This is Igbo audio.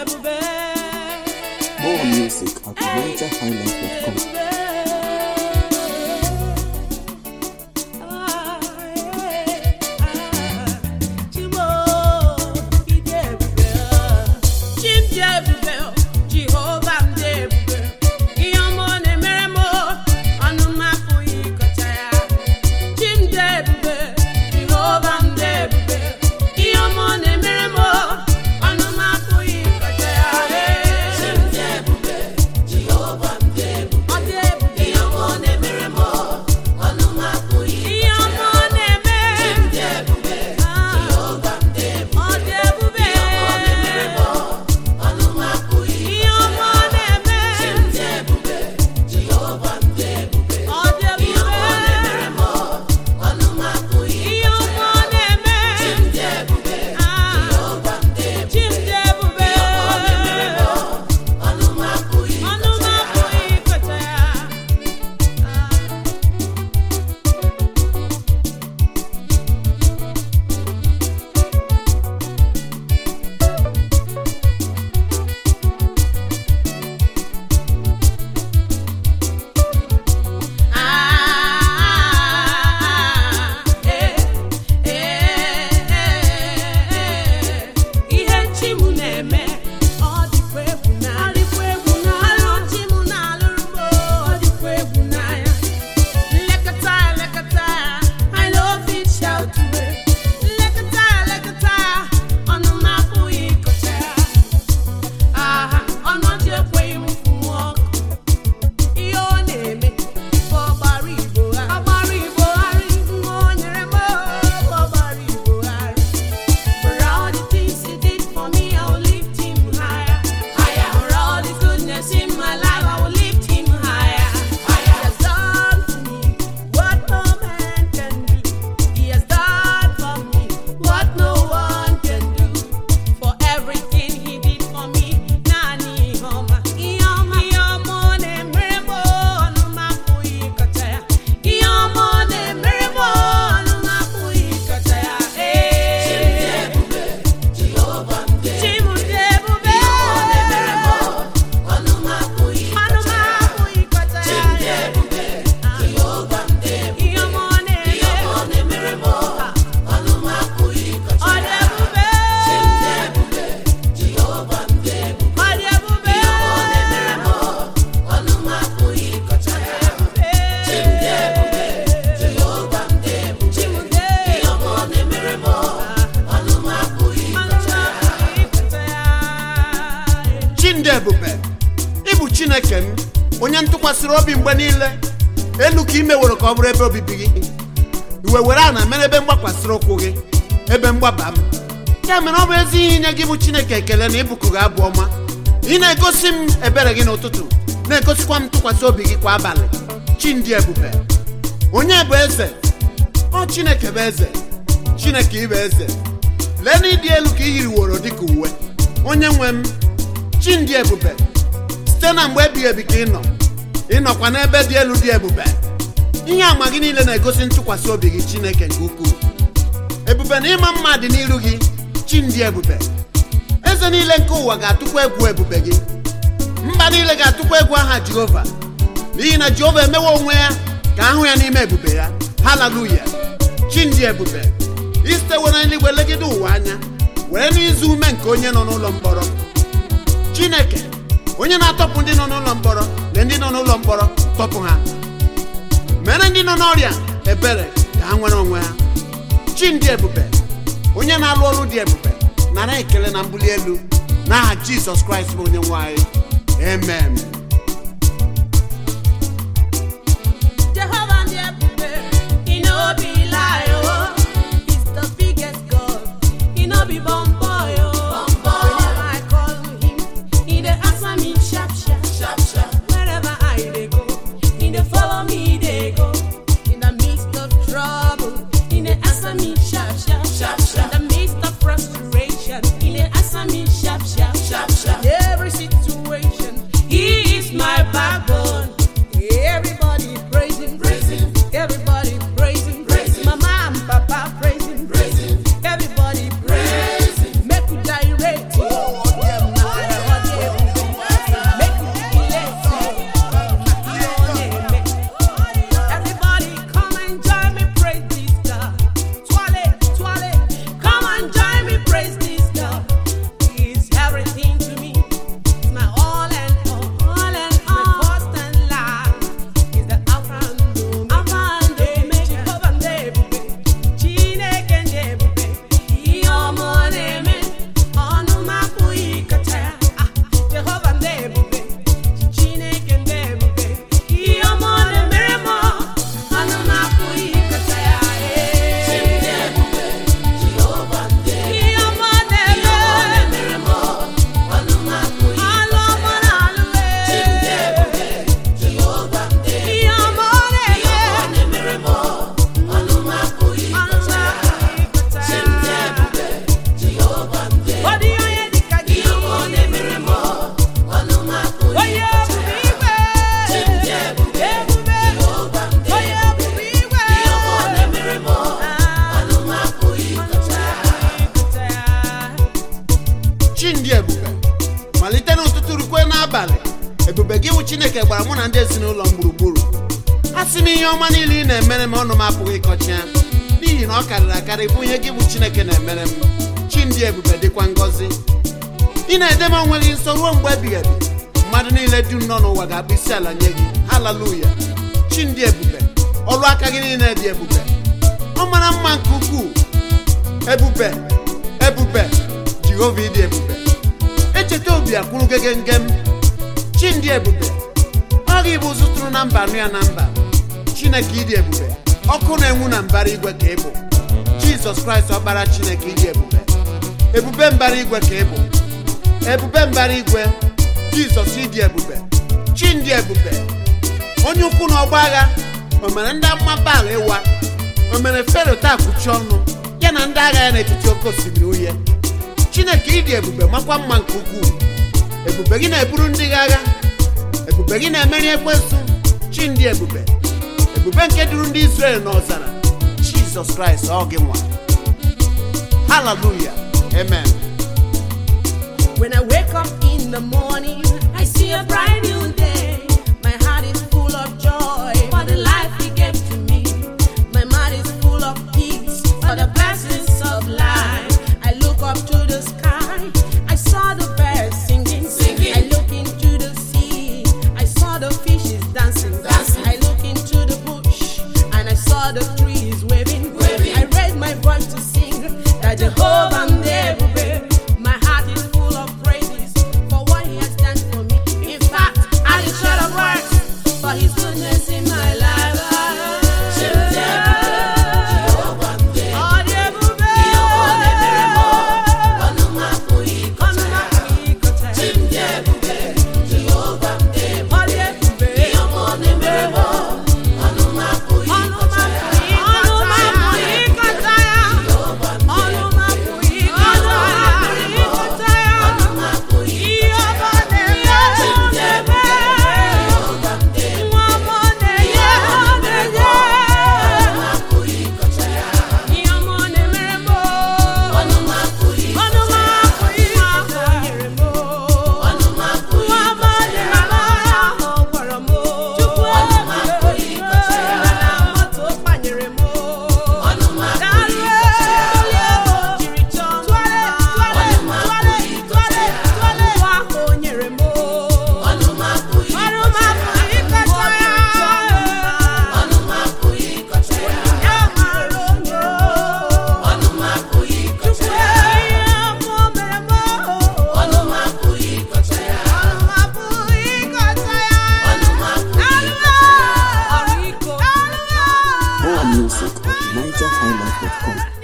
ebube More music at NigerHighlife.com. Jehova m dị ebube ihe ọma ọ na-emere m ọnụ m apụghị ịkọcha ya chi m dị ebube Jehova m dị ebube ihe ọma ọ na-emere m ọnụ m apụghị ịkọcha ya chi m dị ebube Jehova m dị ebube ọ dị ebube ihe ọma ọ na-emere m ọnụ m apụghị ihe ọma ọ na-eme chi m dị ebube Jehova m dị ebube ọ dị ebube ihe ọma ọ na-emere m ọnụ m apụghị ihe ọma ọ na-eme chi m dị ebube Jehova m dị ebube ọ dị ebube ihe ọma ọ na-emere m ọnụ m apụghị ihe ọma ọ na-eme chi m dị ebube Jehova m dị ebube chi m dị ebube ihe ọma ọ na-emere m ọnụ m apụghị ọnụ m apụghị ịkọcha ya ihe chi m na-eme ọ dịkwa egwu n'anya ọrụ chi m na-alụrụ m ọ dịkwa egwu n'anya nlekọta ya nlekọta ya I love it shout to it nlekọta ya nlekọta ya ọnụ m apụghị ịkọcha ya aha ọnọdụ ekweghị m fụnwu ọkụ ihe ọ na-eme ife ọgbara igbo ha ọgbara igbo gharị nwa o nyere m ọgbara igbo gharị For all the things he did for me, I will lift him higher. Higher. For all the goodness in my life, I will lift him higher. Higher. He has done for me what no man can do. He has done for me what no one can do. For everything he did for me, nani homa. Ioma, ioma ne merebo, no mapui kachaya. Ioma ne merebo, no mapui kachaya. Eh. Chimudebube. Ọnụ m apụghị ịkọcha ya. Ihe ọma ọ na-eme. Ọ dị ebube. Ọ dị ebube. Chimude. Ọnụ m apụghị ịkọcha ya. chindị ebube ịbụ chineke m onye ntụkwasịrị obi mgbe niile elu ka ime were ka ọ bụrụ ebe obibi gị iwe were ana mere ebe mgbakwasịrị ụkwụ gị ebe mgbaba m ya mere ọ bụ ezi ihe inye gị bụ chineke ekele na ịbụkụ gị abụ ọma ị na-egosi m ebere gị n'ụtụtụ na-egosikwa m ntụkwasị obi gị kwa abalị chindị ebube onye bụ eze ọ chineke bụ eze chineke ịbụ eze lee na ịdị elu ka ị yiriworo dịka uwe onye nwe m chindị ebube site na mgbe ebighị ebi ka ị nọ ịnọkwa n'ebe dị elu dị ebube ihe àmà gị niile na-egosi ntụkwasị obi gị chineke nke ukwuu ebube na ịma mma dị n'iru gị chindị ebube eze niile nke ụwa ga-atụkwa egwu ebube gị mba niile ga-atụkwa egwu aha jehova n'ihi na jehova emewe onwe ya ka ahụ ya n'ime ebube ya haleluya chindị ebube isitewe na eluigwe legide ụwa anya were n'izu ume nke onye nọ n'ụlọ mkpọrọ chineke onye na-atọpụ ndị nọ n'ụlọ mkpọrọ na ndị nọ n'ụlọ mkpọrọ tọpụ ha mere ndị nọ n'ọrịa ebere ka ha nwere onwe ha chi ndị ebube onye na-alụ ọrụ dị ebube nara ekele na mbuli elu n'aha jizọs kraịst bụ onye nwe anyị amen Jehovah the ebube, he no be lie, oh. He's the biggest God, he no be bomb boy, oh. Whenever I call him, he dey answer me sharp, sharp. Wherever I dey go, he dey follow me, dey go. In the midst of trouble, he dey answer me sharp, sharp. In the midst of frustration, he dey answer me sharp, sharp. In every situation, he ebube gị wụ chineke gbara mụ na ndị ezinụlọ m gburugburu a sị m ihe ọma niile ị na-emere m ọnụ m apụghị ịkọcha ya n'ihi na ọ karịrị akarị bụ ihe gị bụ chineke na-emere m chi ndị ebube dịkwa ngọzi ị na-ede m onwe gị nso ruo mgbe ebighị ebi mmadụ niile dum nọ n'ụwa ga-akpụ isi ala nye gị haleluya chi ndị ebube ọrụ aka gị niile dị ebube ọ mara mma nke ukwuu ebube ebube jehova ịdị ebube echeta obi akwụrụ gegengem chi ndị ebube ọ gị bụ ụzụ tụrụ na mba nụ ya na mba chineke ịdị ebube ọkụ na-enwu na mbara igwe ka ị bụ jizọs kraịst ọkpara chineke ịdị ebube ebube mbara igwe ka ị bụ ebube mbara igwe jizọs ịdị ebube chi ndị ebube onye ukwu na ọgba agha o mere ndị amụma baal ịwa o mere fero taa kpuchi ọnụ ya na ndị agha ya n'etiti oke osimiri uhie chineke ịdị ebube makwa mma nke ukwuu ebube gị na-eburu ndị gị agha ebube gị na-emeri ekwensu chi ndị ebube ebube nke duru ndị Izrel n'ọzara jizọs kraịst ọ gị nwa haleluya amen When I wake up in the morning, I see a bright new day. My heart is full of joy for the life He gave to me. My mind is full of peace for the blessings of life. I look up to the sky, I saw the birds singing. singing. I look into the sea, I saw the fishes dancing. dancing. I look into the bush, and I saw the trees waving. waving. I raised my voice to sing that Jehovah Nebube. My heart is full of praises for what He has done for me. In fact, I will share the words for His goodness in my life. Ọ dị ebube. Ọnụ m apụghị ịkọcha ya. Ọ dị ebube. Ọnụ m apụghị ịkọcha ya. Ọnụ m apụghị ịkọcha ya. Ọnụ m apụghị ịkọcha ya. Ihe ọma na-eme nwa ọma na-enye ọ na-enye ihe ọma ọ na-emere m ọnụ m apụghị ọnụ m apụghị ahụ o nyere m ọnụ m apụghị nwa ọma dị mara ahụ ọ gwara m chukwu ọnụ m apụghị ịkọcha ya na moto kpanyere m ọnụ m apụghị ịkọcha ya jiri chọọ tụọle tụọle tụọle tụọle tụọle nwa ahụ o nyere m ọnụ m apụghị ọnụ m apụghị ịkọcha ya ọnụ m apụghị ịkọcha ya ya mara onye ọnụ m apụghị ịkọcha ya ihe ọmụ mere m ọnụ m apụghị ịkọcha ya ọnụ m apụghị ịkọcha ya ọnụ m apụghị ịkọcha ya ọrụ iko More music at NigerHighlife.com.